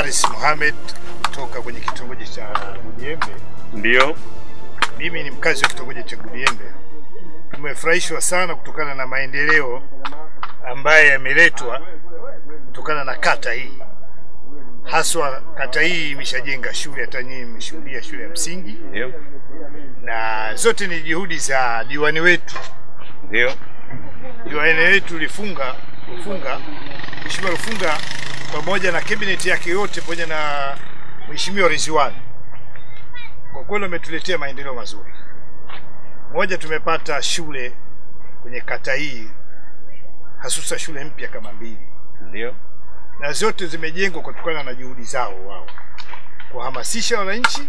Haris Mohamed kutoka kwenye kitongoji cha Budiembe. Ndio. Mimi ni mkazi wa kitongoji cha Budiembe. Tumefurahishwa sana kutokana na maendeleo ambayo yameletwa kutokana na kata hii, haswa kata hii imeshajenga shule, hata nyinyi mmeshuhudia shule ya msingi, Ndio. na zote ni juhudi za diwani wetu. Ndio. Diwani wetu Lifunga Lufunga, Mheshimiwa Lufunga pamoja na kabineti yake yote pamoja na Mheshimiwa Ridhiwani, kwa kweli wametuletea maendeleo mazuri. Moja, tumepata shule kwenye kata hii, hasusa shule mpya kama mbili, Ndio. na zote zimejengwa kutokana na juhudi zao wao kuhamasisha wananchi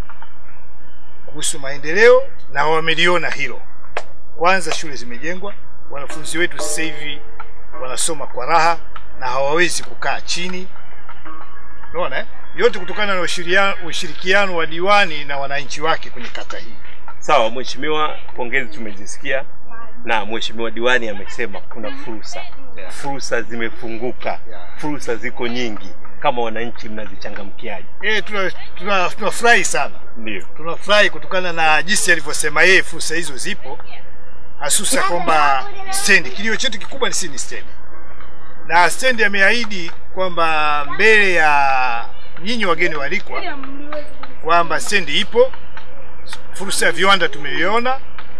kuhusu maendeleo, na wameliona hilo. Kwanza shule zimejengwa, wanafunzi wetu sasa hivi wanasoma kwa raha na hawawezi kukaa chini. Unaona eh? Yote kutokana na ushiria- ushirikiano wa diwani na wananchi wake kwenye kata hii. Sawa, mheshimiwa, pongezi tumezisikia na mheshimiwa diwani amesema kuna fursa. Yeah. Fursa zimefunguka. Yeah. Fursa ziko nyingi. Kama wananchi mnazichangamkiaje? Eh, tuna tuna tunafurahi sana. Ndio. Tunafurahi kutokana na jinsi alivyosema yeye, fursa hizo zipo, hasusa kwamba stendi, kilio chetu kikubwa ni si ni stendi, na stendi ameahidi kwamba mbele ya nyinyi wageni walikwa kwamba stendi ipo, fursa ya viwanda tumeiona,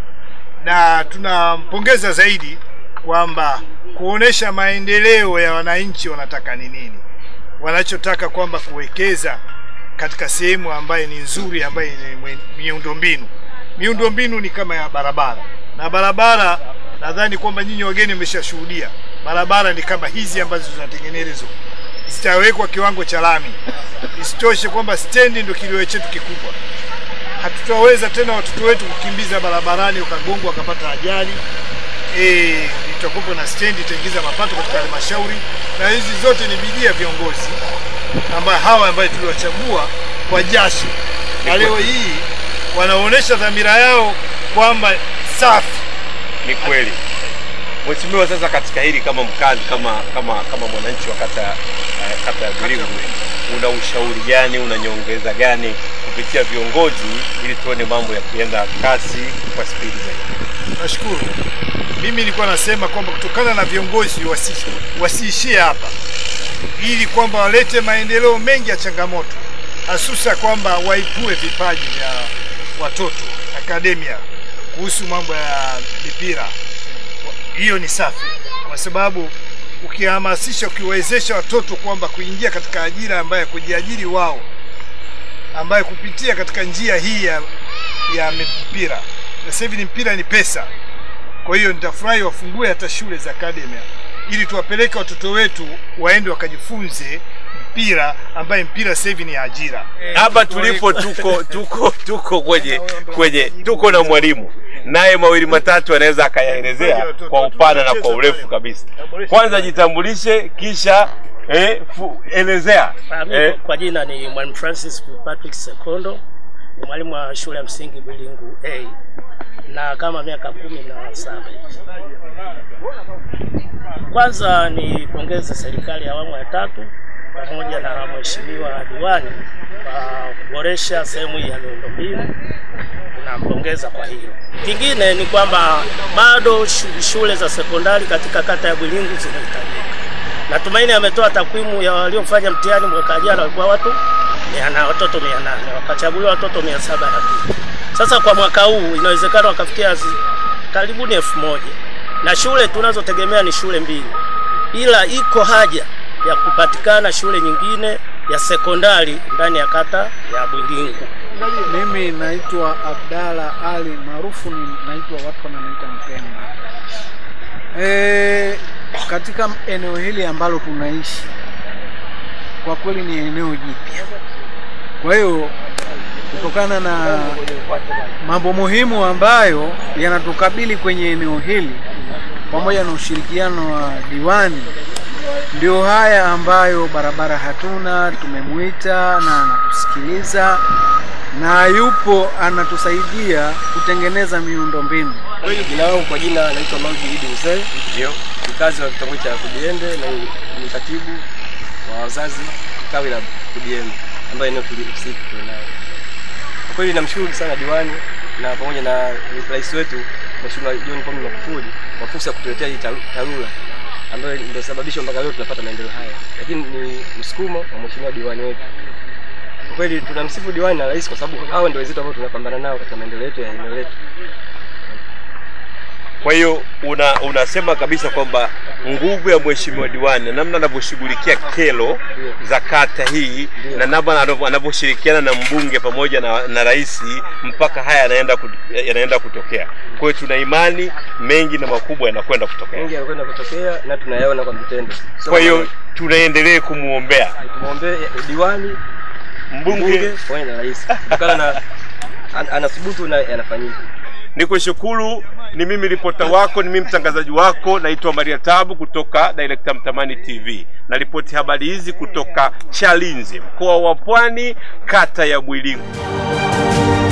na tunampongeza zaidi kwamba kuonesha maendeleo ya wananchi wanataka ni nini, wanachotaka kwamba kuwekeza katika sehemu ambayo ni nzuri, ambayo ni mwe- miundombinu. Miundombinu ni kama ya barabara, na barabara nadhani kwamba nyinyi wageni mmeshashuhudia barabara ni kama hizi ambazo zinatengenezwa, zitawekwa kiwango cha lami. Isitoshe kwamba stendi ndio kilio chetu kikubwa hatutaweza tena watoto wetu kukimbiza barabarani wakagongwa wakapata ajali. Eh, itakuwa na stendi itaingiza mapato katika halmashauri, na hizi zote ni bidii ya viongozi ambao hawa ambayo tuliwachagua kwa jasho, na leo hii wanaonyesha dhamira yao kwamba safi. Ni kweli. Mheshimiwa, sasa katika hili kama mkazi kama kama kama mwananchi wa kata eh, kata ya Vilingu, una ushauri gani, una nyongeza gani kupitia viongozi ili tuone mambo yakienda kasi kwa spidi zaidi? Nashukuru. Mimi nilikuwa nasema kwamba kutokana na viongozi wasi, wasiishie hapa, ili kwamba walete maendeleo mengi ya changamoto, hasusa kwamba waipue vipaji vya watoto akademia kuhusu mambo ya mipira. Hiyo ni safi, kwa sababu ukihamasisha, ukiwezesha watoto kwamba kuingia katika ajira ambayo kujiajiri wao, ambayo kupitia katika njia hii ya, ya mpira na sasa hivi ni mpira ni pesa. Kwa hiyo nitafurahi wafungue hata shule za academia ili tuwapeleke watoto wetu waende wakajifunze mpira, ambaye mpira sasa hivi ni ajira. Hapa tulipo tuko tuko tuko kwenye kwenye tuko na mwalimu naye mawili matatu anaweza akayaelezea kwa upana na kwa urefu kabisa. Kwanza jitambulishe, kisha eh, fu, elezea Ah, mimi eh, kwa- kwa jina ni Mwalimu Francis Patrick Sekondo, ni mwalimu wa shule ya msingi Bilingu A na kama miaka kumi na saba hivi. Kwanza nipongeze serikali ya awamu ya tatu pamoja na mheshimiwa diwani kwa kuboresha sehemu hii ya miundombinu, tunampongeza kwa hilo. Kingine ni kwamba bado shu- shule za sekondari katika kata ya Bilingu zinahitajika. Natumaini ametoa takwimu ya waliofanya mtihani mwaka jana walikuwa watu mia na watoto mia nane wakachaguliwa watoto mia saba na kitu. Sasa kwa mwaka huu inawezekana wakafikia zi- karibuni elfu moja na shule tunazotegemea ni shule mbili, ila iko haja ya kupatikana shule nyingine ya sekondari ndani ya kata ya Bwilingu. Mimi naitwa Abdalla Ali maarufu ni naitwa watu wananiita Mpemba. E, katika eneo hili ambalo tunaishi kwa kweli ni eneo jipya. Kwa hiyo kutokana na mambo muhimu ambayo yanatukabili kwenye eneo hili pamoja na ushirikiano wa diwani, ndio haya ambayo barabara hatuna, tumemwita na anatusikiliza na yupo anatusaidia kutengeneza miundombinu. Jina langu kwa jina naitwa Maudi Idi Mzee, ndio mkazi wa kitongoji cha Kujiende na ni katibu wa wazazi tawi la ODM ambayo eneo tulihusika nayo. Kwa kweli namshukuru sana diwani na pamoja na rais wetu Mheshimiwa John Pombe Magufuli kwa fursa ya kutuletea hii taru- TARURA ambayo ndio sababisha mpaka leo tunapata maendeleo haya, lakini ni msukumo wa mheshimiwa diwani wetu. Kwa kweli tunamsifu diwani na rais kwa sababu hao ndio wenzetu ambao tunapambana nao katika maendeleo yetu ya eneo letu. Kwa hiyo una, unasema kabisa kwamba nguvu ya mheshimiwa diwani na namna anavyoshughulikia kero za kata hii Ndio. na namna anavyo- anavyoshirikiana na mbunge pamoja na, na rais mpaka haya yanaenda kut- yanaenda kutokea. Kwa hiyo tuna imani mengi na makubwa yanakwenda kutokea. Mengi yanakwenda kutokea na tunayaona kwa vitendo. Sio Kwa hiyo maneno. tunaendelee kumwombea tumwombee diwani, mbunge. mbunge pamoja na rais kutokana na an, anathubutu na yanafanyika. Nikushukuru, ni mimi ripota wako, ni mimi mtangazaji wako, naitwa Maria Tabu kutoka Director Mtamani TV. Na ripoti habari hizi kutoka Chalinze, mkoa wa Pwani, kata ya Bwilingu.